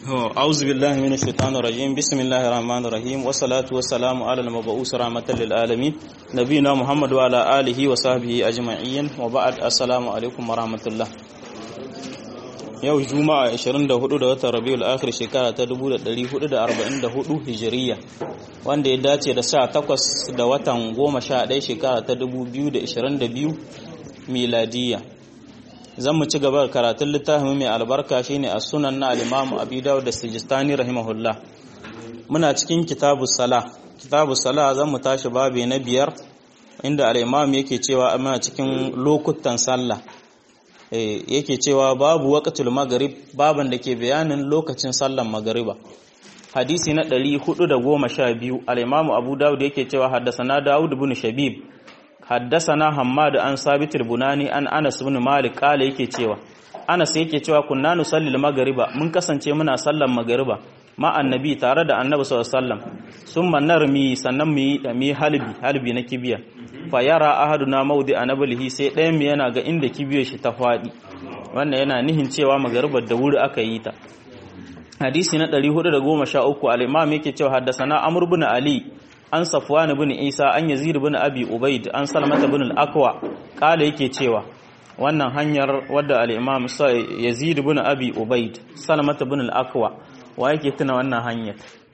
أعوذ بالله من الشيطان الرجيم بسم الله الرحمن الرحيم والصلاة والسلام على المبعوث رحمة للعالمين نبينا محمد وعلى آله وصحبه أجمعين وبعد السلام عليكم ورحمة الله yau juma'a 24 da watan rabiul akhir shekara ta 1444 hijiriya wanda ya dace da 18 da watan 11 shekara ta 2022 miladiya zan mu ci gaba da karatun littafin mai albarka shine a sunan na al-Imam Abi Dawud da Sijistani rahimahullah muna cikin kitabu sala kitabu sala zan mu tashi babe na biyar inda al-Imam yake cewa muna cikin lokutan sallah yake cewa babu waqtul maghrib baban da ke bayanin lokacin sallan magriba hadisi na 412 al-Imam Abu Dawud yake cewa haddathana Dawud ibn Shabib haddasana Hammad an Sabit al-Bunani an Anas ibn Malik kale yake cewa Anas yake cewa kunna nusalli al-maghriba mun kasance muna sallan magriba ma annabi tare da annabi sallallahu alaihi wasallam summa narmi sannan mu yi mi halbi halbi na kibiya fa yara ahaduna mawdi anablihi sai ɗayan mu yana ga inda kibiyar shi ta fadi wannan yana nihin cewa magribar da wuri aka yi ta hadisi na 413 al-imam yake cewa haddasana Amr ibn Ali an safwan ibn isa an yazid ibn abi ubaid an salmat ibn al-aqwa kala yake cewa wannan hanyar wadda al-imam yazid ibn abi ubaid salmat ibn al-aqwa wa yake tuna wannan hanyar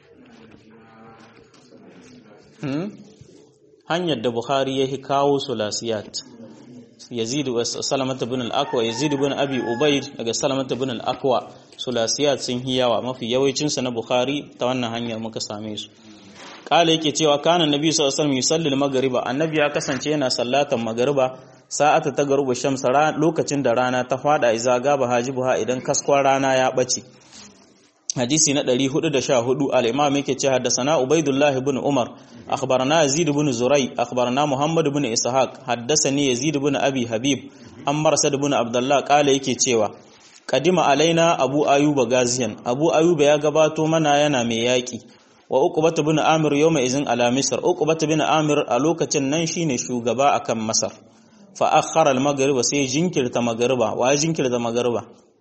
hmm? hanyar da bukhari ya kawo sulasiyat yazid wa salamat ibn al-aqwa yazid ibn abi ubaid daga salamat ibn al-aqwa sulasiyat sun hiyawa mafi yawancin su na bukhari ta wannan hanyar muka same su kala yake cewa kana nabi sallallahu alaihi wasallam yusalli al-maghriba annabi ya kasance yana sallatan magriba sa'ata ta garuba shamsa lokacin da rana ta fada iza gaba hajibuha idan kaskon rana ya bace hadisi na 414 al-imam yake cewa haddathana ubaidullah ibn umar akhbarana yazid ibn zurai akhbarana muhammad ibn ishaq haddathani yazid ibn abi habib an marsad ibn abdullah kala yake cewa kadima alaina abu ayuba gaziyan abu ayuba ya gabato mana yana mai yaki wa uqbata bin amir yawma izin ala misr uqbata bin amir a lokacin nan shine shugaba akan masar fa akhara al maghrib sai jinkirta magriba wa jinkirta magriba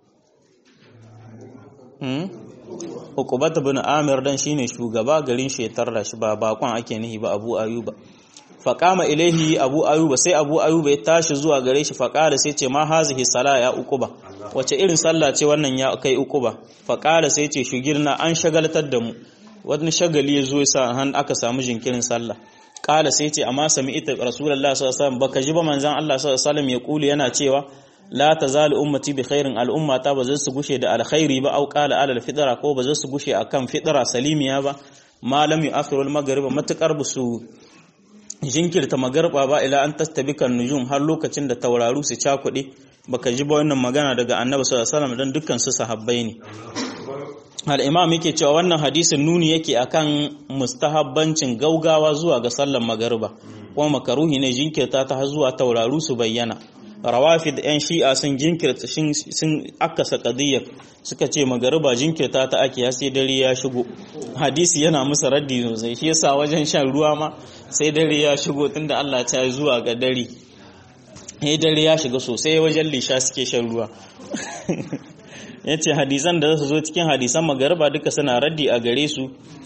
hmm uqbata bin amir dan shine shugaba garin shetar da shi ba bakon ake nihi ba abu ayuba fa qama ilaihi abu ayuba sai abu ayuba ya tashi zuwa gare shi fa qala sai ce ma hazihi sala ya uquba wace irin sallah ce wannan ya kai uquba fa qala sai ce shugirna an shagaltar da mu wani shagali ya zo ya sa han aka samu jinkirin sallah kala sai ce amma sami ita rasulullahi sallallahu alaihi wasallam baka ji ba manzon Allah sallallahu alaihi wasallam ya kuli yana cewa la tazalu ummati bi khairin al'umma ta ba su gushe da alkhairi ba au qala alal fitra ko ba su gushe akan fitra salimiya ba malam yu'akhiru al-maghrib matakar busu jinkirta magarba ba ila an tastabika nujum har lokacin da tauraru su cakuɗe baka ji ba wannan magana daga annabi sallallahu alaihi wasallam dan dukkan su sahabbai ne al'imam yake cewa wannan hadisin nuni yake akan mustahabbancin gaugawa zuwa ga sallan magariba kuma makaruhi ne jinkirta ta zuwa tauraru su bayyana rawafi da 'yan shi'a sun jinkirta sun akasa kadiyar suka ce magariba jinkirta ta ake sai dare ya shigo hadisi yana musu raddi sosai shi yasa wajen shan ruwa ma sai dare ya shigo tunda Allah ta yi zuwa ga dare sai dare ya shiga sosai wajen lisha suke shan ruwa ya ce hadisan da za su zo cikin hadisan magarba duka suna raddi a gare su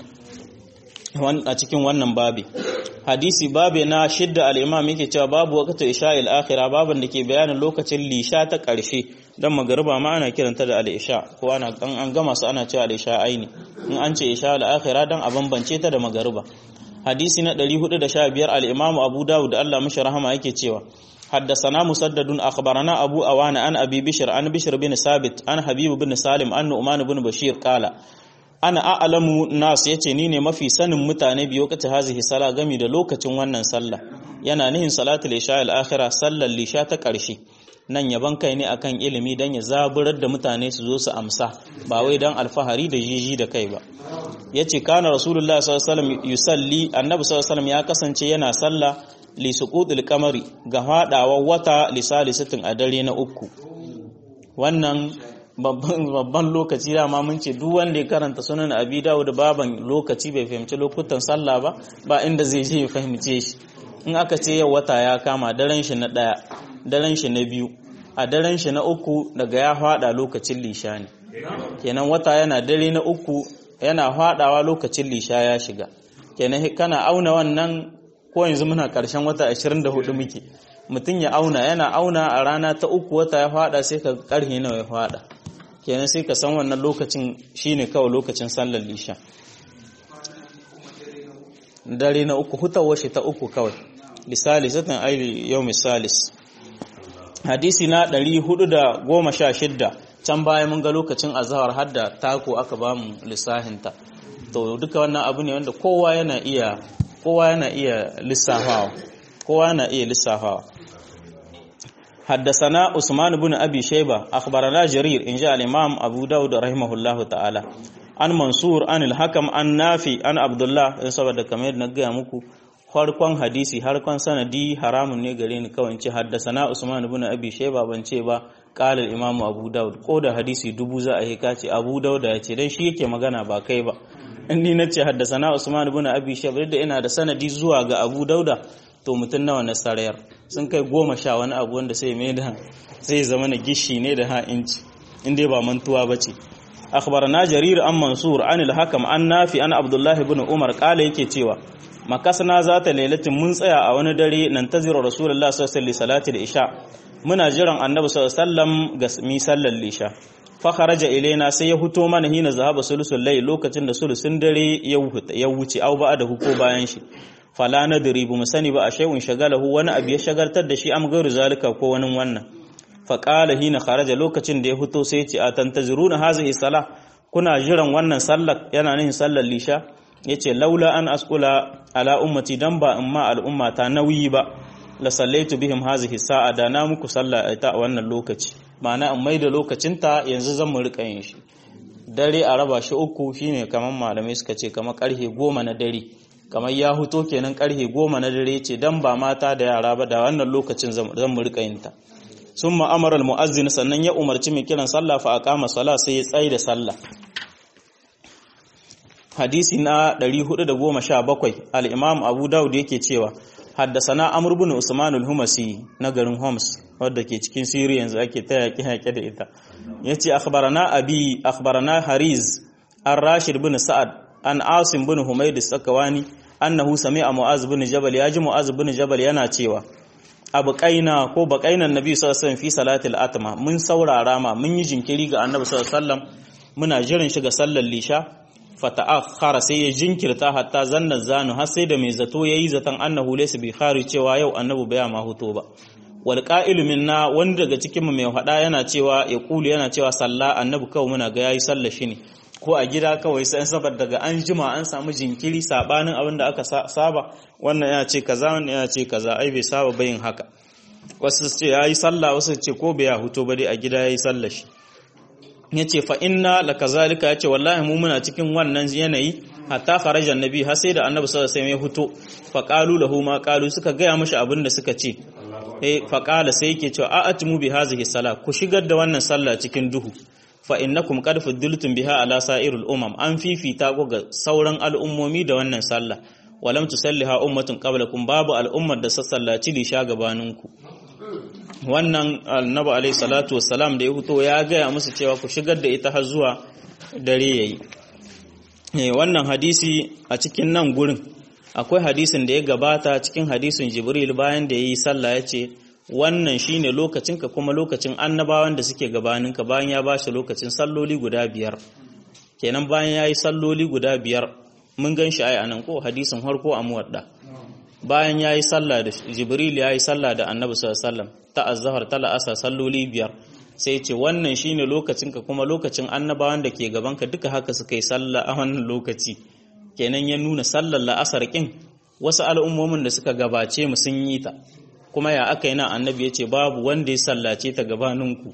a cikin wannan babi hadisi babe na shidda al'imam yake cewa babu wakata isha al'akhira baban da ke bayanin lokacin lisha ta ƙarshe don magarba ma ana kiranta da al'isha ko ana an gama su ana cewa al'isha aini in an ce isha al'akhira don a bambance ta da magarba hadisi na 415 al'imamu abu dawud da allah mashi rahama yake cewa حدثنا مسدد أخبرنا أبو أوان عن أبي بشر عن بشر بن ثابت عن حبيب بن سالم عن نعمان بن بشير قال أنا أعلم الناس yace ni ne mafi sanin mutane biyo kace hazihi sala gami da lokacin wannan sallah yana nihin salatul isha al-akhirah sallar lisha ta ƙarshe nan yaban kai ne akan ilimi dan ya zaburar da mutane su zo su amsa ba wai dan alfahari da jiji da kai ba yace kana rasulullahi sallallahu alaihi wasallam yusalli annabi sallallahu alaihi wasallam ya kasance yana sallah li suqutil qamari ga fadawa wata lisalisatin a dare na uku wannan babban lokaci dama mun ce duk wanda ya karanta sunan abi dawud baban lokaci bai fahimci lokutan sallah ba ba inda zai je ya fahimce shi in aka ce yau wata ya kama daren shi na daya daren shi na biyu a daren shi na uku daga ya fada lokacin lisha ne kenan wata yana dare na uku yana fadawa lokacin lisha ya shiga kenan kana auna wannan ko yanzu muna karshen wata 24 muke mutum ya auna yana auna a rana ta uku wata ya fada sai ka karhe nawa ya fada kenan sai ka san wannan lokacin shine kawai lokacin sallar lisha dare na uku hutawar shi ta uku kawai misali satan aili yau misalis hadisi na 416 can baya mun ga lokacin azhar hadda tako aka bamu lissahinta to duka wannan abu ne wanda kowa yana iya kowa yana iya lissafawa kowa yana iya lissafawa حدثنا عثمان بن أبي شيبة أخبرنا جرير إن جاء الإمام أبو داود رحمه الله تعالى عن منصور عن الحكم عن نافي عن عبد الله إن سبب كمير نجا مكو farkon hadisi harkon sanadi haramun ne gare ni kawai ce haddasana Usman ibn Abi Shayba ban ce ba qala al-Imam Abu Dawud ko da hadisi dubu za a yi kace Abu Dawud ya ce dan shi yake magana ba kai ba in ni nace haddasana Usman ibn Abi Shayba da ina da sanadi zuwa ga Abu Dauda to mutum nawa na sarayar sun kai goma sha wani abu wanda sai mai da sai zama na gishi ne da ha inci inda ba mantuwa ba ce akhbarana jarir an mansur an al-hakam an nafi an abdullahi ibn umar kala yake cewa makasana za ta lailatin mun tsaya a wani dare nan tazirar rasulullah sallallahu alaihi salati da isha muna jiran annabi sallallahu alaihi wasallam ga mi sallar lisha fa kharaja ilaina sai ya huto mana hina zahaba sulusul layl lokacin da sulusun dare ya wuce au ba da huko bayan shi fala nadri bu sani ba a shay'un shagalahu wani abu ya shagaltar da shi am gairu zalika ko wani wannan fa qala hina kharaja lokacin da ya fito sai ya ce atantaziruna hazihi salah kuna jiran wannan sallar yana nihin sallar lisha yace laula an asqula ala ummati dan ba in ma al'umma ta nauyi ba la sallaitu bihim hazihi sa'a da na muku sallah ta a wannan lokaci ma'ana in mai da lokacinta yanzu zan mu rika yin shi dare a raba shi uku shine kamar malamai suka ce kamar karfe goma na dare kamar ya huto kenan karfe goma na dare ce dan ba mata da yara ba da wannan lokacin zan mu rika yin ta sun ma'amarar mu'azzin sannan ya umarci mai kiran sallah fa aqama sala sai ya tsaye da sallah hadisi na 417 al-imam abu daud yake cewa haddasana amr ibn usman al-humasi na garin homs wadda ke cikin siriya yanzu ake ta yaƙi yaƙe da ita yace akhbarana abi akhbarana hariz ar-rashid ibn sa'ad an asim bin humayd sakawani annahu sami'a mu'az bin jabal yaji mu'az bin jabal yana cewa abu kaina ko bakainan nabi sallallahu alaihi wasallam fi salatil atma mun saurara ma mun yi jinkiri ga annabi sallallahu alaihi wasallam muna jiran shi ga sallar lisha fata'akhkhara sai ya jinkirta hatta zanna zanu har sai da mai zato yayi zaton annahu laysa bi khari cewa yau annabi baya ma huto ba wal qa'ilu minna wanda daga cikin mu mai fada yana cewa ya kulu yana cewa sallah annabi kawai muna ga yayi sallar shi ne ko a gida kawai sai saboda daga an jima an samu jinkiri sabanin abin da aka saba wannan yana ce kaza wannan yana ce kaza ai bai saba bayin haka wasu ce yayi sallah wasu ce ko bai huto ba dai a gida yayi sallar shi yace fa inna lakazalika yace wallahi mu muna cikin wannan yanayi hatta kharaja annabi har sai da annabi sallallahu alaihi wasallam ya huto fa qalu lahu ma qalu suka gaya mashi abin da suka ce eh fa qala sai yake cewa a'atmu bi hazihi sala ku shigar da wannan sallah cikin duhu fa innakum qad fuddiltum biha ala sa'iril umam an fifita ku ga sauran al'ummomi da wannan sallah walam tusalliha ummatun qablakum babu al'ummar da sassallaci lisha gabaninku wannan annabi alayhi salatu wassalam da ya fito ya gaya musu cewa ku shigar da ita har zuwa dare yayi wannan hadisi a cikin nan gurin akwai hadisin da ya gabata cikin hadisin jibril bayan da yayi sallah ya ce wannan shine lokacinka kuma lokacin annabawan da suke gabaninka bayan ya bashi lokacin salloli guda biyar kenan bayan yayi salloli guda biyar mun gan shi ai anan ko hadisin harko a muwadda bayan yayi sallah da jibril yayi sallah da annabi sallallahu alaihi wasallam ta azhar ta la'asa salloli biyar sai ce wannan shine lokacinka kuma lokacin annabawan da ke gabanka duka haka suka yi sallah a wannan lokaci kenan ya nuna sallar la'asar kin wasu al'ummomin da suka gabace mu sun yi ta kuma ya aka yi nan annabi ya ce babu wanda ya sallace ta gabaninku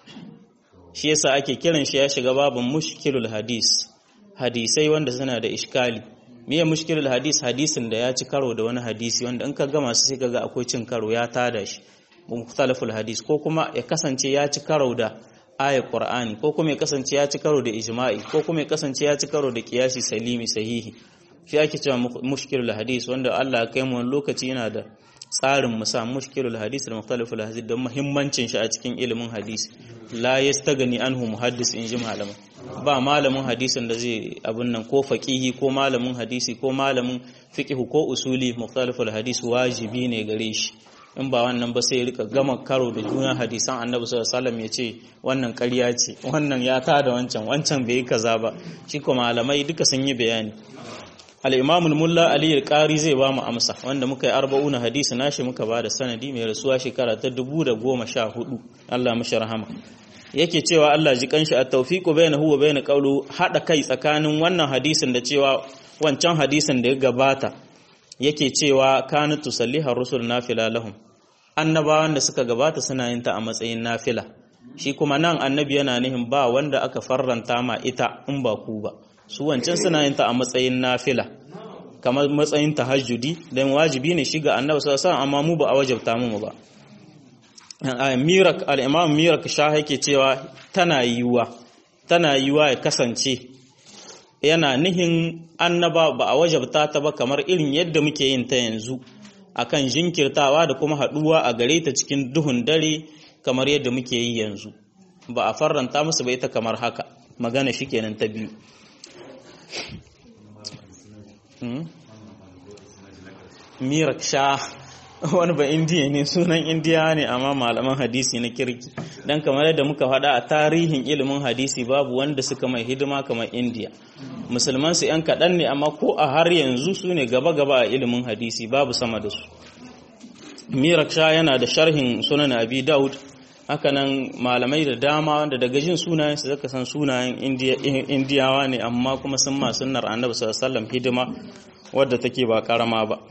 shi yasa ake kiran shi ya shiga babin mushkilul hadis hadisai wanda suna da iskali miye mushkilul hadis hadisin da ya ci karo da wani hadisi wanda in ka gama su sai kaga akwai cin karo ya tada shi mukhtalaful hadis ko kuma ya kasance ya ci karo da ayat qur'ani ko kuma ya kasance ya ci karo da ijma'i ko kuma ya kasance ya ci karo da qiyasi salimi sahihi shi ake cewa mushkilul hadis wanda Allah ya kai mu lokaci yana da tsarin mu sa mushkilul hadis da mukhtaliful hadis don muhimmancin shi a cikin ilimin hadisi la yastagani anhu muhaddis in ji malamai ba malamin hadisin da zai abun nan ko faqihi ko malamin hadisi ko malamin fiqh ko usuli mukhtaliful hadis wajibi ne gare shi in ba wannan ba sai rika gama karo da juna hadisan annabi sallallahu alaihi wasallam ya ce wannan ƙarya ce wannan ya ta da wancan wancan bai kaza ba shi ko malamai duka sun yi bayani al-imam al-mulla ali al-qari zai ba mu amsa wanda muka yi arba'una hadisi nashi muka ba da sanadi mai rasuwa shekara ta 2014 Allah mishi rahama yake cewa Allah ji kanshi at-tawfiqu bainahu wa bain qawlu hada kai tsakanin wannan hadisin da cewa wancan hadisin da ya gabata yake cewa kana tusalliha rusul nafila lahum annabawan da suka gabata suna yin ta a matsayin nafila shi kuma nan annabi yana nihin ba wanda aka farranta ma ita in ba ku ba su wancan suna yin ta a matsayin nafila kamar matsayin tahajjudi dan wajibi ne shiga annabi sallallahu alaihi wasallam amma mu ba a wajabta mu ba mirak al-imam mirak sha yake cewa tana yiwa tana yiwa ya kasance yana nihin annaba ba a wajabta ta ba kamar irin yadda muke yin ta yanzu akan jinkirtawa da kuma haduwa a gare ta cikin duhun dare kamar yadda muke yi yanzu ba a farranta musu ba ita kamar haka magana shi kenan ta biyu mirak sha wani ba indiya ne sunan indiya ne amma malaman hadisi na kirki dan kamar yadda muka faɗa a tarihin ilimin hadisi babu wanda suka mai hidima kamar indiya musulman su yan kaɗan ne amma ko a har yanzu su ne gaba-gaba a ilimin hadisi babu sama da su mirak sha yana da sharhin sunan abi daud hakanan malamai da dama wanda daga jin sunayen su zaka san sunayen indiyawa ne amma kuma sun ma sunnar annabi sallallahu alaihi wasallam hidima wadda take ba karama ba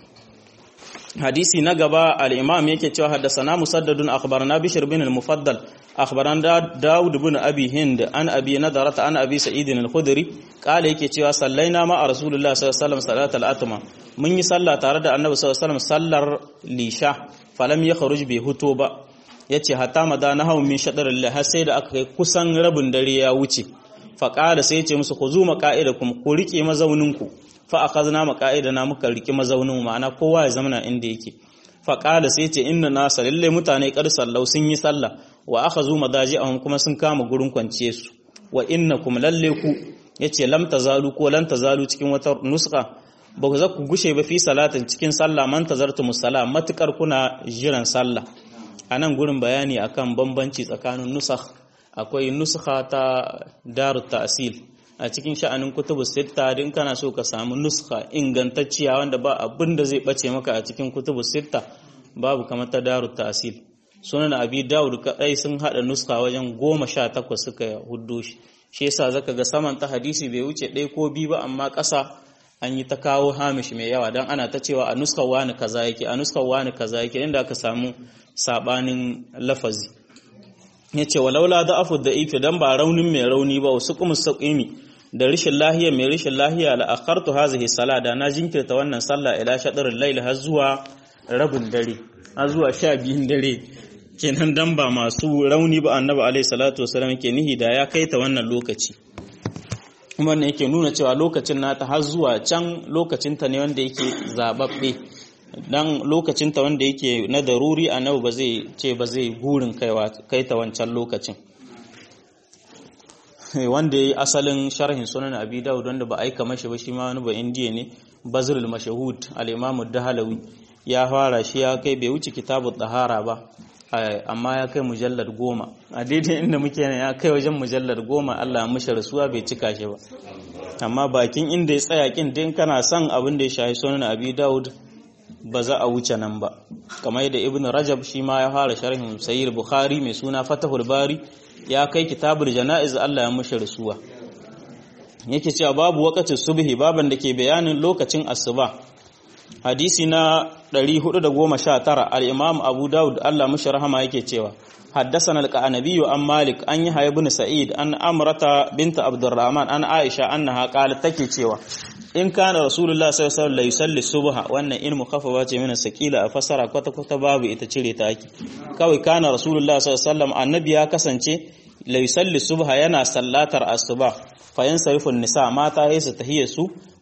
hadisi na gaba al-imam yake cewa haddathana musaddadun akhbarana bishr bin al-mufaddal akhbarana daud bin abi hind an abi nadarata an abi sa'id al-khudri kala yake cewa sallaina ma rasulullah sallallahu alaihi wasallam salatul atma mun yi sallah tare da annabi sallallahu alaihi wasallam sallar lisha falam yakhruj bi huto ba yace hatta madana hawo min shadarillah har sai da aka kai kusan rabin dare ya wuce faqala sai yace musu khuzu maqaidakum ku rike mazauninku fa akhadna maqaidana muka riki mazaunin ma'ana kowa ya zamana inda yake fa qala sai ce inna nasa lalle mutane kar sallau sun yi sallah wa akhazu madaji'ahum kuma sun kama gurin kwanciye su wa innakum lalle ku yace lam tazalu ko lan tazalu cikin wata nuska ba ku za ku gushe ba fi salatin cikin sallah man tazartu musalla matukar kuna jiran sallah anan gurin bayani akan bambanci tsakanin nusakh akwai nuskha ta darut ta'sil a cikin sha'anin kutubu sitta din kana so ka samu nuska ingantacciya wanda ba abin da zai bace maka a cikin kutubu sitta babu kamar ta darut ta'sil sunan abi dawud kadai sun hada nuska wajen goma sha takwas suka huddo shi shi yasa zaka ga saman ta hadisi bai wuce ɗaya ko biyu ba amma ƙasa an yi ta kawo hamish mai yawa don ana ta cewa a nuskar wani kaza yake a nuskar wani kaza yake inda aka samu sabanin lafazi ya ce walaula da afu da ifi don ba raunin mai rauni ba wasu kuma saƙimi da rishin lahiya mai rishin lahiya la akhartu hazihi sala da na jinkirta wannan sallah ila shadarin laili har zuwa rabin dare har zuwa sha biyun dare kenan dan ba masu rauni ba annabi alaihi salatu wasallam ke nihi da ya kai ta wannan lokaci wannan yake nuna cewa lokacin nata har zuwa can lokacin ta ne wanda yake zababbe dan lokacin ta wanda yake na daruri annabi ba zai ce ba zai gurin kaiwa kai ta wancan lokacin wanda yayi asalin sharhin sunan abi daud wanda ba aika mashi ba shi ma wani ba indiya ne bazrul mashahud al-imam ad-dahlawi ya fara shi ya kai bai wuce kitabut tahara ba amma ya kai mujallar goma a daidai inda muke nan ya kai wajen mujallar goma Allah mishi rasuwa bai cika shi ba amma bakin inda ya tsaya kin din kana son abin da ya shahi sunan abi daud ba za a wuce nan ba kamar yadda ibn rajab shi ma ya fara sharhin sayyid bukhari mai suna fatahul bari ya kai kitabul janaiz Allah ya mishi rasuwa yake cewa babu waqtin subhi baban da ke bayanin lokacin asuba hadisi na 419 al-imam abu daud Allah mishi rahama yake cewa حدثنا القعنبي عن مالك أن يحيى بن سعيد أن أمرة بنت عبد الرحمن أن عائشة أنها قالت تكي cewa in kana rasulullah sallallahu alaihi wasallam yusalli subha wannan in mukaffafa ce mina sakila a fasara kwata kwata babu ita cire ta ake kawai kana rasulullah sallallahu alaihi wasallam annabi ya kasance la yusalli subha yana sallatar asuba fa yansarifun nisa mata sai su tahiyya su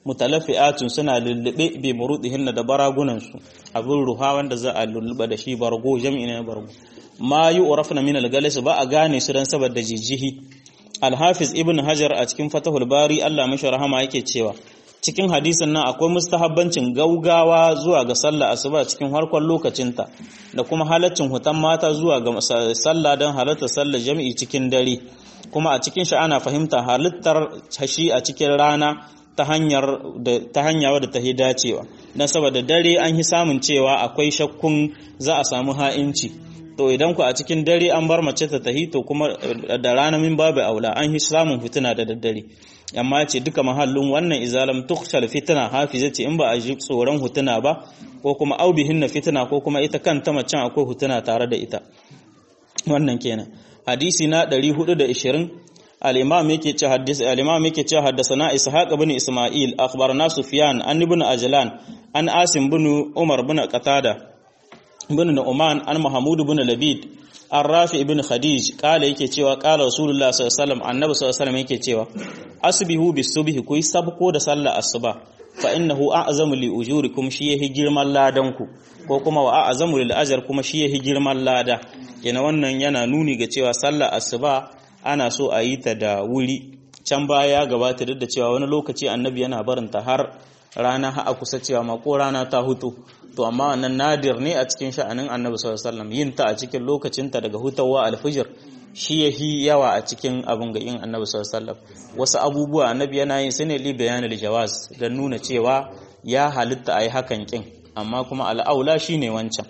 mutalaffi'atun suna lullube bi murudihinna da baragunan su abin ruha wanda za a lulluba da shi bargo jami'i ne bargo ma yu'rafna min al-galis ba a gane su dan saboda jijihi al-hafiz ibn hajar a cikin fatahul bari Allah mashi rahama yake cewa cikin hadisin nan akwai mustahabbancin gaugawa zuwa ga sallah asuba cikin harkon lokacinta da kuma halaccin hutan mata zuwa ga sallah don halartar sallar jami'i cikin dare kuma a cikin shi ana fahimta halittar hashi a cikin rana ta hanyar ta hanya wadda ta dacewa dan saboda dare an yi samun cewa akwai shakkun za a samu ha'inci to idan ku a cikin dare an bar mace ta tahi to kuma da rana min babu aula an yi samun fitina da daddare amma ce duka mahallin wannan izalam tukhshal fitna hafiza ce in ba a ji tsoron hutuna ba ko kuma aubihin na fitina ko kuma ita kanta macen akwai hutuna tare da ita wannan kenan hadisi na 420 al-imam yake ce hadisi al-imam yake ce haddathana ishaq ibn isma'il akhbarana sufyan an ibn ajlan an asim ibn umar ibn qatada ibn nu'man an mahmud ibn labid an rafi ibn khadij kala yake cewa kala rasulullah sallallahu alaihi wasallam annabi sallallahu alaihi wasallam yake cewa asbihu bisubhi kuyi sabko da sallar asuba fa innahu a'zamu li ujurikum shi yahi girman ladan ku ko kuma wa a'zamu lil ajr kuma shi yahi girman lada yana wannan yana nuni ga cewa sallar asuba ana so a yi ta da wuri can baya ya gabata duk da cewa wani lokaci annabi yana barinta har rana ha a kusa cewa ma ko rana ta hutu to amma wannan nadir ne a cikin sha'anin annabi sallallahu alaihi wasallam yin ta a cikin lokacinta daga hutawa alfijir shi yahi yawa a cikin abin ga yin annabi sallallahu alaihi wasallam wasu abubuwa annabi yana yin sune li bayanul jawaz dan nuna cewa ya halitta ayi hakan kin amma kuma al'aula shine wancan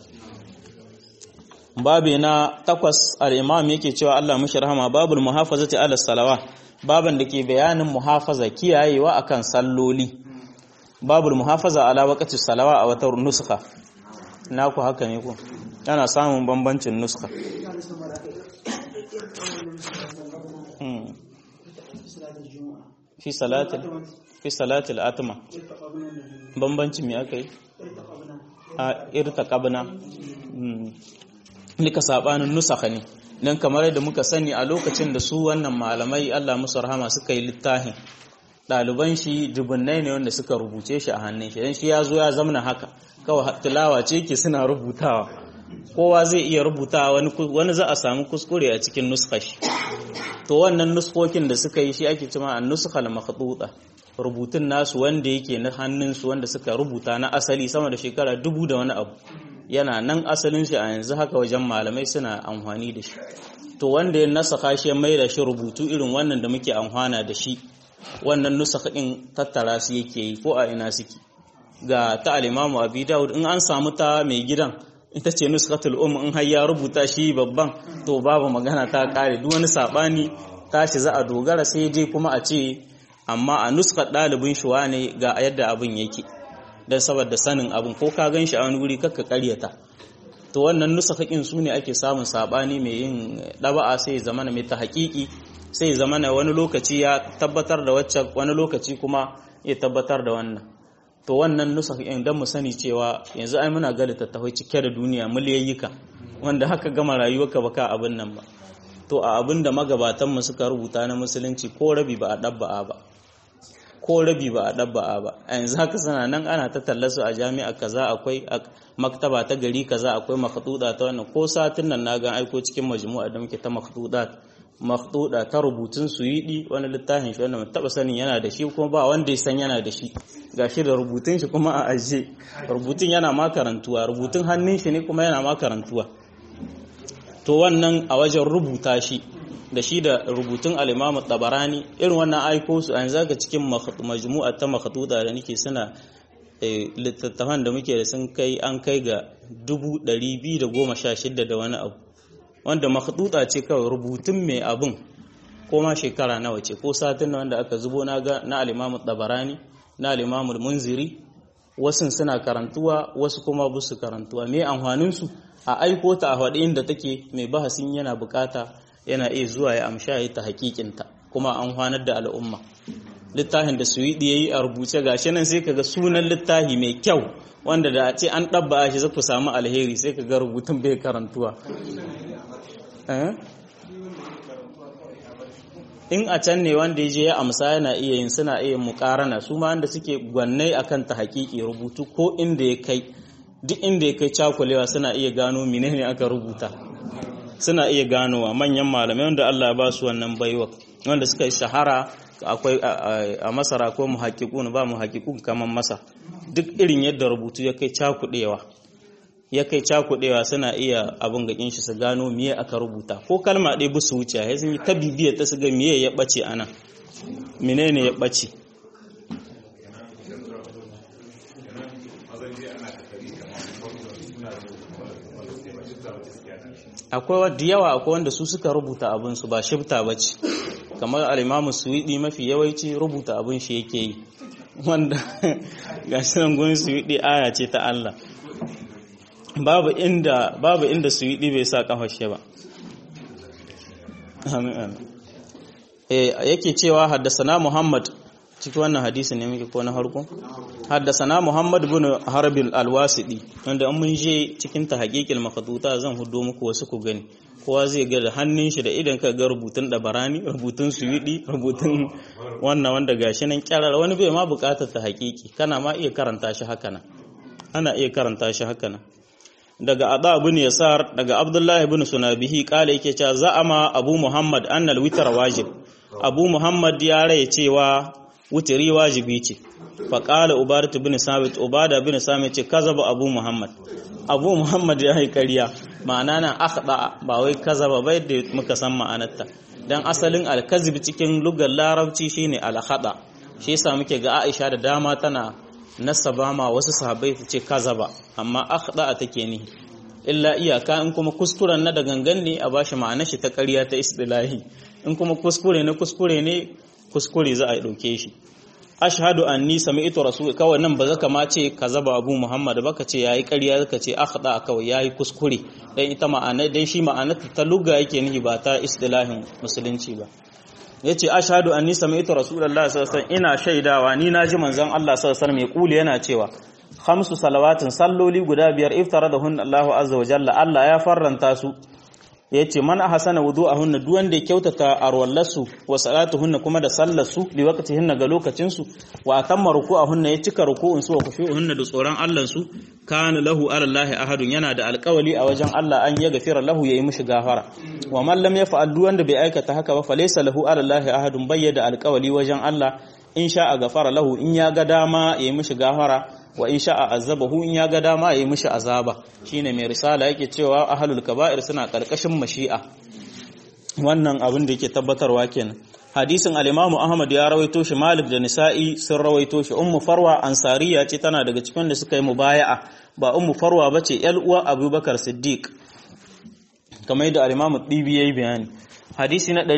babi na takwas al-imam yake cewa Allah mushi rahama babul muhafazati ala salawa baban da ke bayanin muhafaza kiyayewa akan salloli babul muhafaza ala waqti salawa a wata nuskha naku haka ne ku ana samun bambancin nuskha fi salatil fi salatil atma bambancin me aka yi a irtaqabna nika sabanin nusakha ne dan kamar yadda muka sani a lokacin da su wannan malamai Allah musu rahama suka yi littafin ɗaliban shi dubunnai ne wanda suka rubuce shi a hannun shi dan shi ya zo ya zamana haka kawai tilawa ce ke suna rubutawa kowa zai iya rubutawa wani wani za a samu kuskure a cikin nuskar shi to wannan nuskokin da suka yi shi ake cewa an nuskal makhduta rubutun nasu wanda yake na hannun su wanda suka rubuta na asali sama da shekara dubu da wani abu yana nan asalin shi a yanzu haka wajen malamai suna amfani da shi to wanda ya nasaka shi mai da shi rubutu irin wannan da muke amfana da shi wannan nusaka din tattara su yake yi ko a ina suke ga ta al-Imam Abi Dawud in an samu ta mai gidan ita ce nuskatul um in har ya rubuta shi babban to babu magana ta kare duk wani sabani tashi za a dogara sai dai kuma a ce amma a nuskar ɗalibin shi wane ga yadda abin yake don saboda sanin abin ko ka gan shi a wani wuri kakka karyata to wannan nusakakin su ne ake samun sabani mai yin ɗaba'a sai zamana mai ta haƙiƙi sai zamana wani lokaci ya tabbatar da wacce wani lokaci kuma ya tabbatar da wannan to wannan nusakakin don mu sani cewa yanzu ai muna ga littattafai cike da duniya miliyayyika wanda haka gama rayuwarka baka abin nan ba to a abin da magabatanmu suka rubuta na musulunci ko rabi ba a ɗabba'a ba ko rabi ba a ɗabba'a ba a yanzu haka sana nan ana ta tallasu a jami'a kaza akwai maktaba ta gari kaza akwai makhduda ta wannan ko satin nan na ga aiko cikin majmu'a da muke ta makhduda makhduda ta rubutun suyidi wani littafin shi wanda taba sanin yana da shi kuma ba wanda ya san yana da shi gashi da rubutun shi kuma a aje rubutun yana ma karantuwa rubutun hannun shi ne kuma yana ma karantuwa to wannan a wajen rubuta shi da shi da rubutun alimamu tabarani irin wannan aiko su an zaga cikin majmu'a ta makhduda da nake suna littattafan da muke da sun kai an kai ga 216 da wani abu wanda makhduda ce kawai rubutun mai abun ko ma shekara nawa ce ko satin wanda aka zubo na ga na alimamu tabarani na alimamu munziri wasu suna karantuwa wasu kuma ba su karantuwa me amfanin su a aiko ta a faɗi inda take mai bahasin yana bukata yana iya zuwa ya amsha ya ta hakikinta kuma an hwanar da al'umma littafin da suwidi ya yi a rubuce gashi nan sai kaga sunan littafi mai kyau wanda da a ce an ɗabba shi za ku samu alheri sai kaga rubutun bai karantuwa in a can ne wanda ya je ya amsa yana iya yin suna iya mukarana su ma wanda suke gwannai akan ta hakiki rubutu ko inda ya kai duk inda ya kai cakulewa suna iya gano menene aka rubuta suna iya ganowa manyan malamai wanda Allah ya ba su wannan baiwa wanda suka yi shahara akwai a masara ko muhakkikun ba muhakkikun kaman masa duk irin yadda rubutu ya kai cakudewa ya kai cakudewa suna iya abin gakin shi su gano miye aka rubuta ko kalma ɗaya busu wuce ya sun yi ta bibiyar ta su ga miye ya ɓace ana menene ya ɓace akwai da yawa akwai wanda su suka rubuta abinsu ba shifta ba ce kamar alimamu suwiɗi mafi yawanci rubuta abin shi yake yi wanda ga shirin gun suwiɗi aya ce ta Allah babu inda babu inda suwiɗi bai sa kafashe ba eh yake cewa haddasana Muhammad cikin wannan hadisi ne muke ko na harko haddasana Muhammad ibn Harbil al-Wasidi wanda an mun je cikin ta haqiqil makhduta zan hudo muku wasu ku gani kowa zai ga da hannun shi da idan ka ga rubutun dabarani rubutun suwidi rubutun wannan wanda gashi nan kyarar wani bai ma bukatar ta haqiqi kana ma iya karanta shi haka nan ana iya karanta shi haka nan daga Ada ibn Yasar daga Abdullah ibn Sunabihi kala yake cewa za'ama Abu Muhammad annal witr wajib Abu Muhammad ya raye cewa wutiri wajibi ce faƙala ubadat bin samit ubada bin samit ce kazaba abu muhammad abu muhammad ya yi ƙarya ma'ana nan akhda ba wai kazaba bai da muka san ma'anarta dan asalin alkazib cikin lugar larabci shine alkhada shi yasa muke ga Aisha da dama tana nasaba ma wasu sahabbai ta ce kazaba amma akhda take ni illa iyaka in kuma kuskuren na da gangan ne a bashi ma'anar shi ta ƙarya ta istilahi in kuma kuskure ne kuskure ne kuskure za a ɗauke shi ashhadu anni sami'tu rasul kawai nan ba zaka ma ce kazaba abu muhammad ba ka ce yayi ƙarya zaka ce akhda kawai yayi kuskure dan ita ma'ana dan shi ma'anar ta lugha yake nihi ba ta istilahin musulunci ba yace ashhadu anni sami'tu rasulullahi sallallahu alaihi wasallam ina shaidawa ni naji manzon Allah sallallahu alaihi wasallam ya kuli yana cewa khamsu salawatin salloli guda biyar iftaradahun Allahu azza wa jalla Allah ya farranta su ya ce man ahsana wudu'ahunna duk wanda ya kyautata arwallarsu wa salatuhunna kuma da sallarsu li waqtihinna ga lokacin su wa atamma ruku'ahunna ya cika ruku'un su wa khushu'uhunna da tsoron Allah su kana lahu ala Allah ahadun yana da alƙawali a wajen Allah an ya gafira lahu yayi mishi gafara wa man lam yaf'al duk wanda bai aikata haka ba falaysa lahu ala Allah ahadun bayyada alƙawali wajen Allah in sha a gafara lahu in ya ga dama yayi mishi gafara wa in sha'a azabahu in ya ga dama yayi mishi azaba shine mai risala yake cewa ahlul kaba'ir suna karkashin mashi'a wannan abin da yake tabbatarwa kenan hadisin al-Imam Ahmad ya rawaito shi Malik da Nisa'i sun rawaito shi Ummu Farwa Ansariya ce tana daga cikin da suka yi mubaya'a ba Ummu Farwa bace yar uwa Abubakar Siddiq kamar yadda al-Imam Dibi yayi bayani hadisi na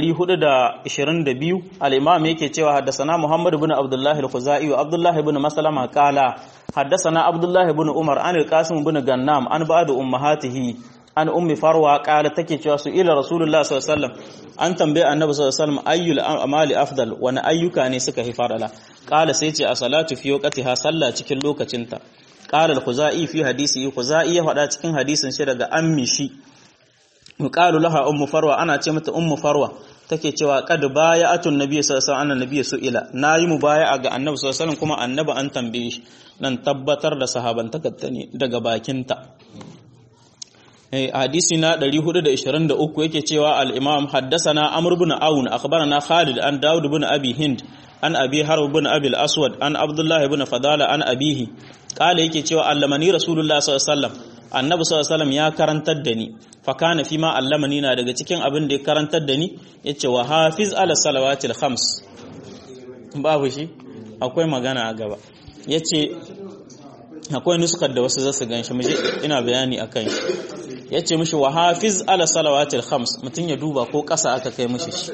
422 al-imam yake cewa haddasana Muhammad ibn Abdullah al-Khuzai wa Abdullah ibn Maslama qala haddasana Abdullah ibn Umar an al-Qasim ibn Gannam an ba'd ummahatihi an ummi Farwa qala take cewa su ila Rasulullah sallallahu alaihi wasallam an tambaye Annabi sallallahu alaihi wasallam ayyul amali afdal wani ayyuka ne suka fi farala qala sai ce a salatu fi waqtiha sallah cikin lokacinta qala al-Khuzai fi hadisi Khuzai ya faɗa cikin hadisin shi daga ammi shi yuqalu laha ummu farwa ana ce mata ummu farwa take cewa qad baya'atun nabiy sallallahu alaihi wasallam annabi su'ila nayi mubaya'a ga annabi sallallahu alaihi wasallam kuma annabi an tambaye shi nan tabbatar da sahabantaka ne daga bakinta eh hadisi na 423 yake cewa al-imam haddathana amr ibn aun akhbarana khalid an daud ibn abi hind an abi harb ibn abi al-aswad an abdullah ibn fadala an abihi kala yake cewa allamani rasulullah sallallahu alaihi wasallam annabi sallallahu alaihi ya karantar da ni fa kana fi ma allamani na daga cikin abin da ya karantar da ni yace wa hafiz ala salawatil khams babu shi akwai magana a gaba yace akwai nuskar da wasu zasu ganshi muje ina bayani akan shi yace mishi wa hafiz ala salawatil khams mutun ya duba ko ƙasa aka kai mishi shi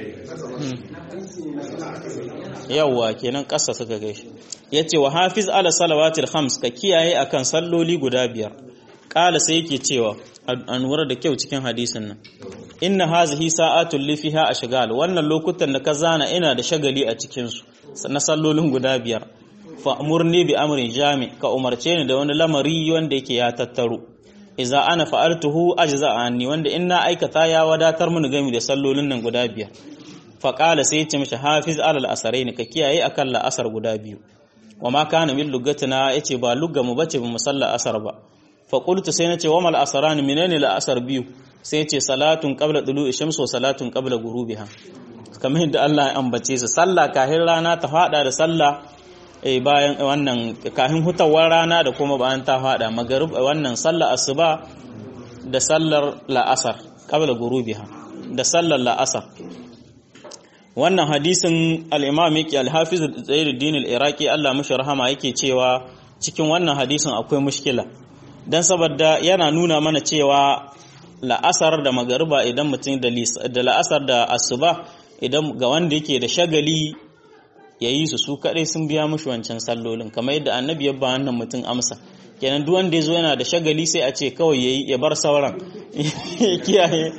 yawwa kenan ƙasa suka kai shi yace wa hafiz ala salawatil khams ka kiyaye akan salloli guda biyar kala sai yake cewa an wura da kyau cikin hadisin nan inna hazihi sa'atul li fiha ashghal wannan lokutan da ka zana ina da shagali a cikin su na sallolin guda biyar fa amurni bi amrin jami ka umarce ni da wani lamari wanda yake ya tattaro idza ana fa'altuhu ajza anni wanda in na aikata ya wadatar mini gami da sallolin nan guda biyar faƙala sai ce mishi hafiz alal asarai ka kiyaye akan la'asar guda biyu wa ma kana min lugatina yace ba lugga mu bace ba musalla asar ba fa qultu sai nace wa mal asaran menene la'asar biyu sai yace salatun qabla tulu'i shams wa salatun qabla ghurubiha kamar yadda Allah ya ambace su sallah kahin rana ta fada da sallah eh bayan wannan kahin hutawar rana da kuma bayan ta fada magarib wannan sallar asuba da sallar la'asar qabla ghurubiha da sallar la'asar wannan hadisin al-imam yake al-hafiz Zainuddin al-Iraqi Allah mishi rahama yake cewa cikin wannan hadisin akwai mushkila dan saboda yana nuna mana cewa la'asar da magariba idan mutum da la'asar da asuba idan ga wanda yake da shagali ya yi su su kaɗai sun biya mushi wancan sallolin kamar yadda annabi ya ba wannan mutum amsa kenan duk wanda ya zo yana da shagali sai a ce kawai ya yi ya bar sauran ya kiyaye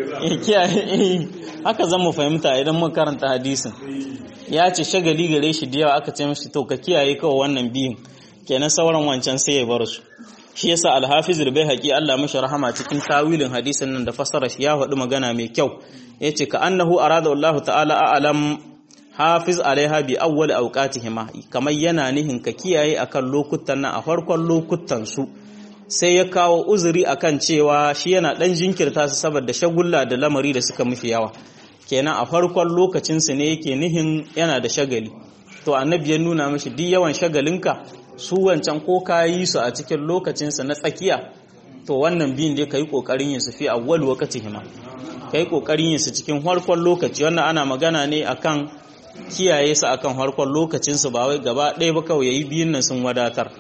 haka zan mu fahimta idan mun karanta hadisin ya ce shagali gare shi da yawa aka ce mashi to ka kiyaye kawai wannan biyun kenan sauran wancan sai ya bar su shi yasa alhafiz bai haƙi Allah mashi rahama cikin tawilin hadisin nan da fassara shi ya faɗi magana mai kyau yace ka annahu arada Allah ta'ala a'lam hafiz alaiha bi awwal awqatihima kamar yana nihin ka kiyaye akan lokutan nan a farkon lokutan su sai ya kawo uzuri akan cewa shi yana dan jinkirta su saboda shagulla da lamari da suka mufi yawa kenan a farkon lokacin su ne yake nihin yana da shagali to annabi ya nuna mishi duk yawan shagalinka su wancan ko ka yi su a cikin lokacin su na tsakiya to wannan biyun dai kai kokarin yin su fi awwal waqtihima kai kokarin yin su cikin farkon lokaci wannan ana magana ne akan kiyaye su akan harkon lokacinsu ba wai gaba ɗaya ba kawai yayi biyun nan sun wadatar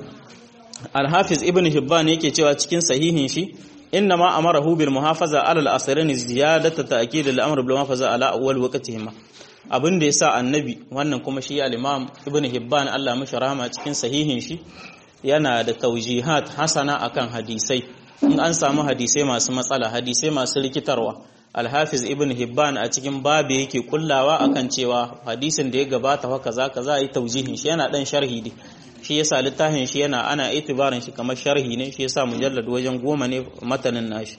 Al-Hafiz Ibn Hibban yake cewa cikin sahihin shi inna ma amarahu bil muhafaza ala al-asrin ziyadata ta'kid al-amr bil muhafaza ala awwal waqtihima abin da yasa annabi wannan kuma shi al-Imam Ibn Hibban Allah mashi rahama cikin sahihin shi yana da taujihat hasana akan hadisai in an samu hadisai masu matsala hadisai masu rikitarwa alhafiz ibn hibban a cikin babu yake kullawa akan cewa hadisin da ya gabata haka za ka za a yi taujihin shi yana dan sharhi ne shi yasa littafin shi yana ana itibarin shi kamar sharhi ne shi yasa mujallad wajen goma ne matanin nashi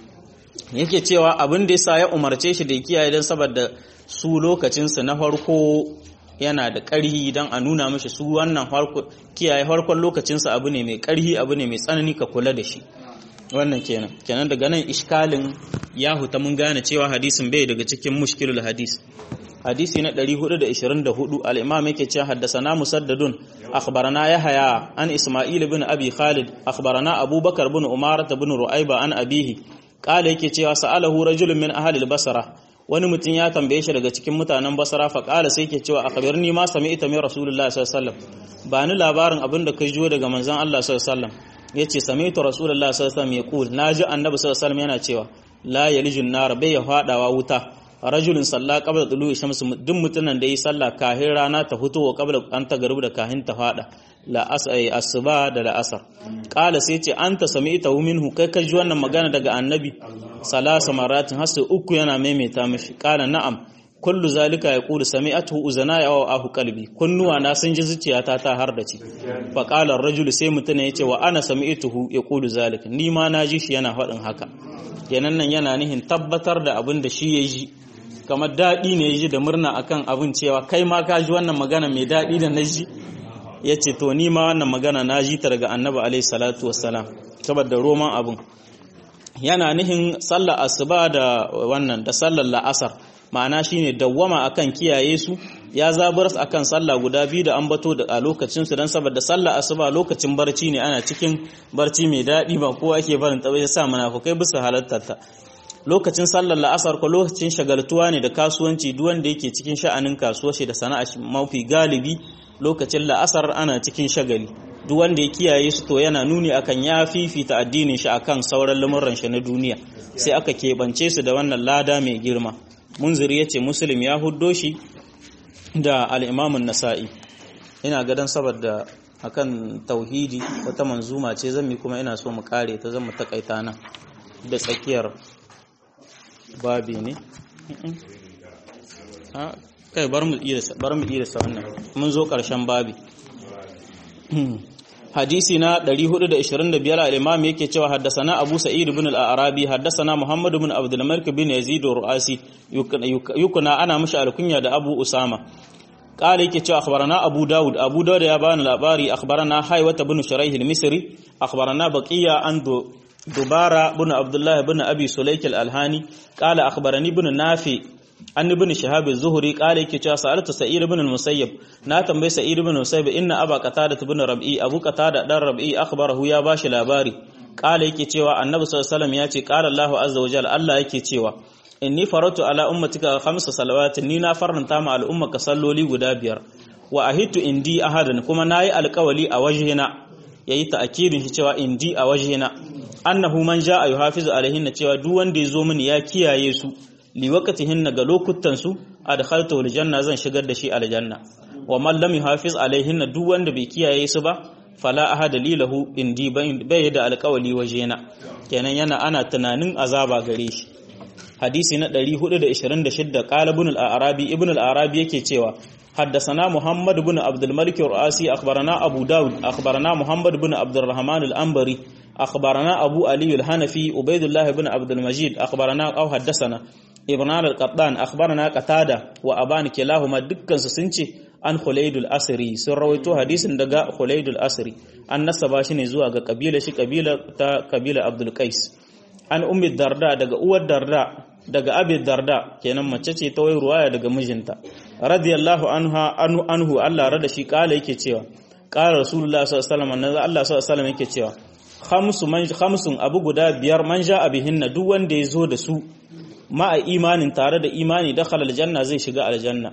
yake cewa abin da yasa ya umarce shi da ya kiyaye dan saboda su lokacin su na farko yana da ƙarhi dan a nuna mishi su wannan farko kiyaye farkon lokacin su abu ne mai ƙarhi abu ne mai tsanani ka kula da shi wannan kenan kenan daga nan iskalin ya huta mun gane cewa hadisin bai daga cikin mushkilul hadis hadisi na 424 al-imam yake cewa haddathana musaddadun akhbarana yahya an isma'il ibn abi khalid akhbarana abubakar ibn umar ibn ru'ayba an abihi qala yake cewa sa'alahu rajulun min ahli al-basra wani mutum ya tambaye shi daga cikin mutanen basra fa qala sai yake cewa akhbirni ma sami'ta min rasulullahi sallallahu alaihi wasallam ba ni labarin abin da kai jiyo daga manzon Allah sallallahu alaihi wasallam yace sami'tu rasulullahi sallallahu alaihi wasallam yaqul naji annabi sallallahu alaihi wasallam yana cewa la yalijun nar bai ya fadawa wuta rajulun salla qabla tulu'i shams duk mutunan da yi sallah kahin rana ta fito wa qabla an ta garbu da kahin ta fada la asai asuba da la asar qala sai ce anta sami'ta minhu kai ka ji wannan magana daga annabi salasa maratin hasu uku yana maimaita mishi qala na'am kullu zalika yaqulu sami'atuhu uzanaya wa ahu qalbi kunnuwa na sun ji zuciyata ta har da ci fa qala ar-rajulu sai mutune yace wa ana sami'tuhu yaqulu zalika ni ma na ji shi yana faɗin haka yanan nan yana nihin tabbatar da abin da shi ya ji kamar daɗi ne ya ji da murna akan abin cewa kai ma ka ji wannan magana mai daɗi da na ji ya ce to ni ma wannan magana na ji ta daga annabi alaihi salatu wassalam saboda roman abin yana nihin sallar asuba da wannan da sallar la'asar ma'ana shine dawwama akan kiyaye su ya zabar akan sallah guda biyu da ambato da a lokacin su dan saboda sallah asuba lokacin barci ne ana cikin barci mai daɗi ba kowa ake barin ta ya sa munafukai bisa halartar ta lokacin sallar la'asar ko lokacin shagaltuwa ne da kasuwanci duk wanda yake cikin sha'anin kasuwa shi da sana'a mafi galibi lokacin la'asar ana cikin shagali duk wanda ya kiyaye su to yana nuni akan ya fifita addinin shi akan sauran lamuran shi na duniya sai aka keɓance su da wannan lada mai girma munziri ya ce muslim ya huddo shi da al'imamun nasa'i ina gadon saboda akan tauhidi wata manzuma ce zan mi kuma ina so mu kare ta zan mu takaita nan da tsakiyar babi ne kai bar mu iya sa wannan mun zo karshen babi hadisi na 425 al-imam yake cewa haddasana Abu Sa'id ibn al-Arabi haddasana Muhammad ibn Abdul Malik bin Yazid al-Ru'asi yukuna ana mishi alkunya da Abu Usama قال yake cewa akhbarana Abu Dawud Abu Dawud ya bani labari akhbarana Haywata ibn Shuraih al-Misri akhbarana Baqiya an Dubara ibn Abdullah ibn Abi Sulayk al-Alhani qala akhbarani ibn Nafi an ibn Shihab az-Zuhri qala yake cewa sa'altu Sa'id ibn al-Musayyib na tambayi Sa'id ibn al-Musayyib inna Aba Qatada ibn Rabi'i Abu Qatada dan Rabi'i akhbarahu ya bashi labari qala yake cewa Annabi sallallahu alaihi wasallam ya ce qala Allahu azza wa jalla Allah yake cewa inni faratu ala ummatika khamsa salawatin ni na faranta ma al'ummaka salloli guda biyar wa ahitu indi ahadan kuma nayi alƙawali a wajhina yayi ta'kidin shi cewa indi a wajhina annahu man jaa yuhafizu alaihinna cewa duk wanda yazo mini ya kiyaye su li waqtihinna ga lokutan su adkhaltu aljanna zan shigar da shi aljanna wa man lam yuhafiz alaihinna duk wanda bai kiyaye su ba fala ahada lilahu indi bai da alƙawali wajena kenan yana ana tunanin azaba gare shi hadisi na 426 qala ibn al-arabi ibn al-arabi yake cewa حدثنا محمد بن عبد الملك الرؤاسي أخبرنا أبو داود أخبرنا محمد بن عبد الرحمن الأنبري أخبرنا أبو علي الحنفي عبيد الله بن عبد المجيد أخبرنا أو حدثنا ابن القطان أخبرنا قتادة وأبان كلاهما دكان سنتي an Khulaidul Asri sun rawaito hadisin daga Khulaidul Asri an nasaba shi ne zuwa ga kabila shi kabila ta kabila Abdul Qais an ummi darda daga uwar darda daga abi darda kenan mace ce ta wai ruwaya daga mijinta radiyallahu anha anhu anhu Allah rada shi kala yake cewa kala rasulullah sallallahu alaihi wasallam Allah sallallahu alaihi wasallam yake cewa khamsu man khamsun abu guda biyar man ja abihinna duk wanda ya zo da su ma'a imanin tare da imani dakhala aljanna zai shiga aljanna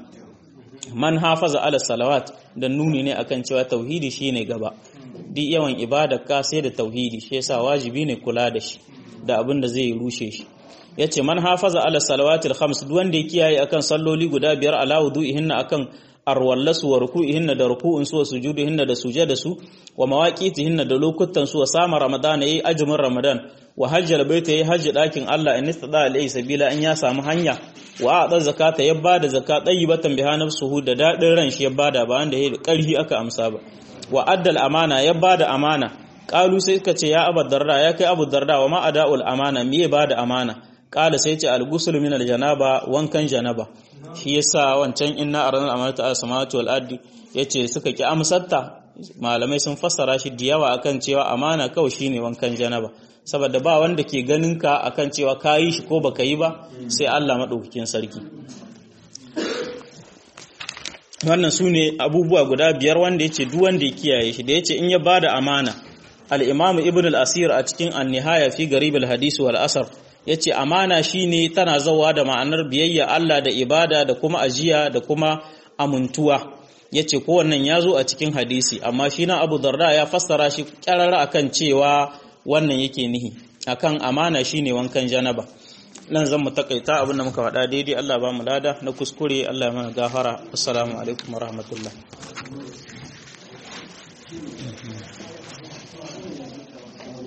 man hafaza ala salawat da nuni ne akan cewa tauhidi shine gaba duk yawan ibada ka sai da tauhidi shi yasa wajibi ne kula da shi da abin da zai rushe shi yace man hafaza ala salawatil khams duk wanda ya kiyaye akan salloli guda biyar ala wudu'ihinna akan arwallasu wa ruku'ihinna da ruku'un su wa sujudihinna da sujada su wa mawaqitihinna da lokutan su wa sama ramadan yayi azumin ramadan wa hajjal baita yayi hajji dakin Allah in istada alai sabila in ya samu hanya wa a'da zakata ya bada zakat tayyibatan biha nafsuhu da dadin ran shi ya bada ba wanda yayi karhi aka amsa ba wa addal amana ya bada amana qalu sai suka ce ya abu darda ya kai abu darda wa ma ada'ul amana me ya bada amana qala sai ce al-ghusl min al-janaba wankan janaba shi yasa wancan inna arana amanata as-samawati wal ardi yace suka ki amsarta malamai sun fassara shi da yawa akan cewa amana kawai shine wankan janaba saboda ba wanda ke ganin ka akan cewa kayi shi ko baka yi ba sai Allah madaukakin sarki wannan su ne abubuwa guda biyar wanda yace duk wanda ya kiyaye shi da yace in ya bada amana al-imam ibn al-asir a cikin an-nihaya fi garib al-hadith wal asar yace amana shine tana zawa da ma'anar biyayya Allah da ibada da kuma ajiya da kuma amuntuwa yace ko wannan yazo a cikin hadisi amma shi na Abu Darda ya fassara shi kyarara akan cewa wannan yake nihi akan amana shine wankan janaba nan zan mu takaita abin da muka faɗa daidai Allah ba mu lada na kuskure Allah ya mana gafara assalamu alaikum wa rahmatullah